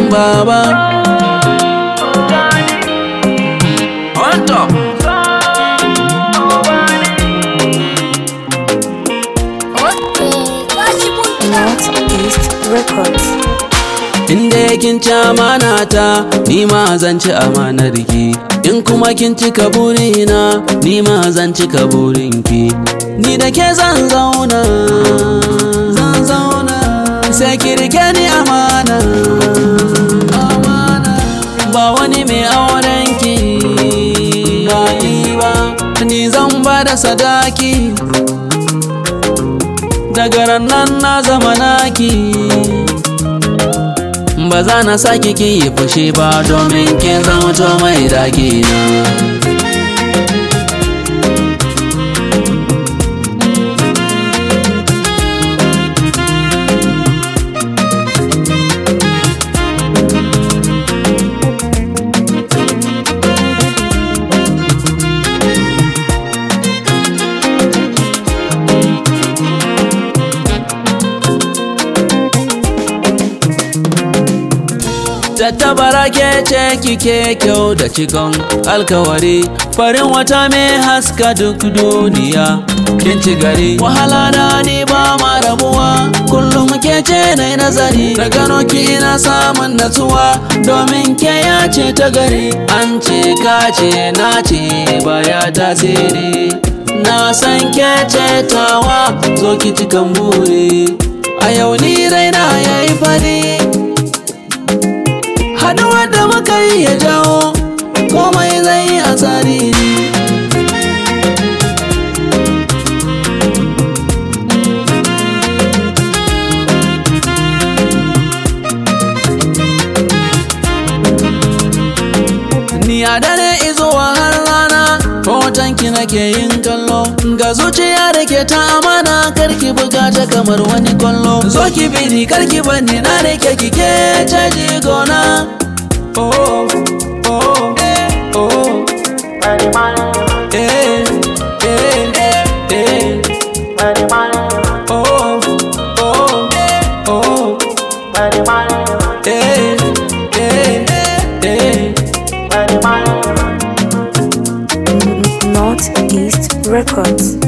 baba On top. Northeast Records. Inda kin ci amana ta, ni ma zan ci amanar ki. In kuma kin cika burina, ni ma zan cika burinki. Ni da ke zan zauna, zan zauna. Sai ki rike ni amana, amana. Ba wani mai auren ki, ba ni ba. Ni zan ba da sadaki. Daga ran nan na zama naki. ba za na sake ki yi fushi ba domin kin zama mai daki na Tattabara ke ce kike kyau da cikon alkawari farin wata mai haska duk duniya kin ci gari wahala na ni ba ma rabuwa kullum ke ce na nazari da gano ki ina samun natsuwa domin ke ya ce ta gari an ce ka ce na ce baya tasiri na san ke ce tawa zo ki cikan buri a yau ni raina yayi fari haduwar da muka yi ya jawo komai zai yi a tsari ni a dare izuwa har rana hotonki nake yin kallo ga zuciya da ke ta amana karki buga ta kamar wani kwallo zo ki bini karki bani na rike kike caji gona oh oh eh, oh eh eh eh eh oh oh oh eh eh eh Northeast Records.